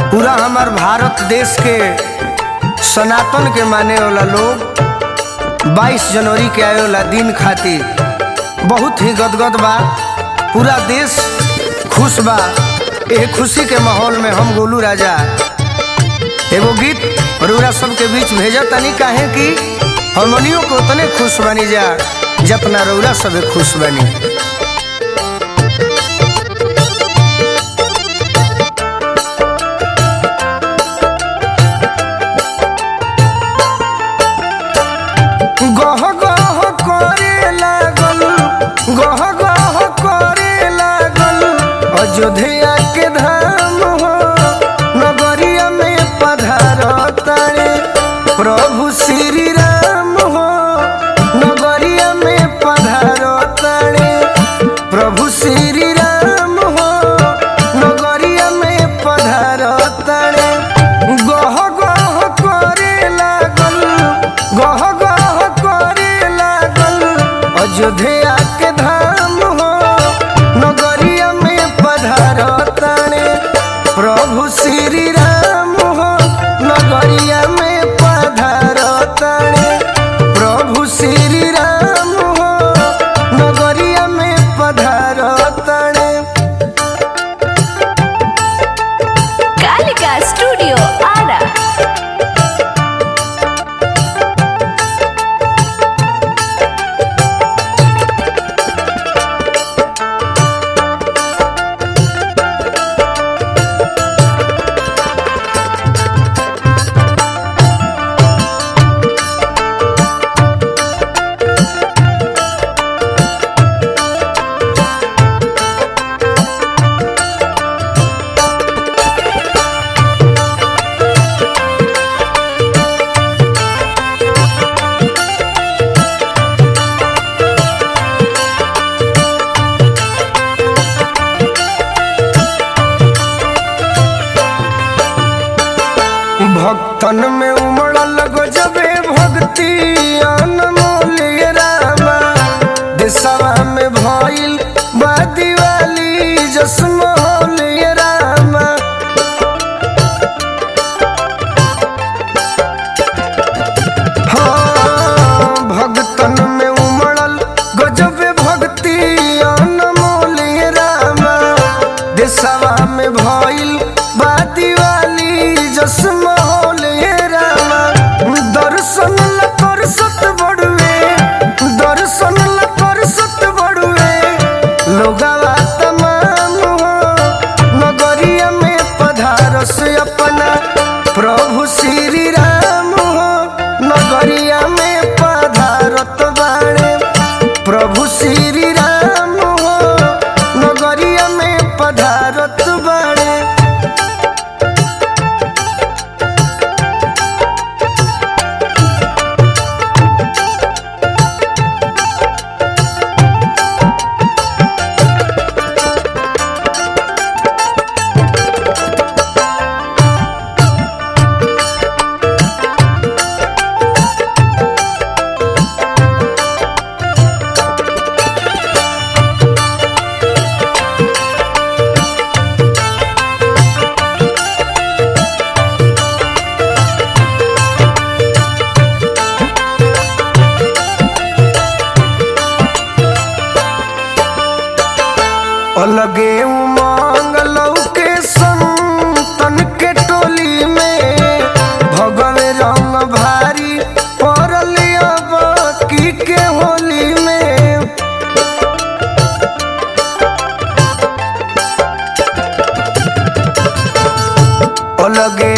पूरा हमार भारत देश के सनातन के माने वाला लोग 22 जनवरी के आए वाला दिन खातिर बहुत ही गदगद बा पूरा देश खुश बा ए खुशी के माहौल में हम गोलू राजा एगो गीत रउरा सबके बीच भेजा तनी काहे कि हमनियों को उतने खुश बनी जा जतना रउरा सबे खुश बनी गह गह करे लागल गह गह करे लागल अयोध्या के धाम हो नगरिया में पधार तारे प्रभु श्री राम हो नगरिया में पधार तारे प्रभु श्री राम हो नगरिया में पधार तारे गह गह करे लागल गह गह करे लागल अयोध्या के धाम हो नगरिया में पधार तारे प्रभु श्री राम हो नगरिया में पधार तारे प्रभु श्री राम हो नगरिया में पधार तारे कालिका स्टूडियो आरा भक्तन में उमड़ल गजबे भक्ति अनमोल ये रामा देशवा में भइल बा दिवाली जसमोल ये रामा हाँ, भक्तन में उमड़ल गजबे भक्ति अनमोल ये रामा देशवा में भइल बा दिवाली जसमोल ये रामा दर्शन ला करसत बड़ुए दर्शन ला करसत बड़ुए लोगवा तमाम हो नगरिया में पधारस अपना प्रभु श्री राम हो नगरिया में पधारत बाणे प्रभु श्री राम हो नगरिया में पधारत बाणे अलगे उमंग लौके संतन के टोली में भगवे रंग भारी पड़ल अब की के होली में अलगे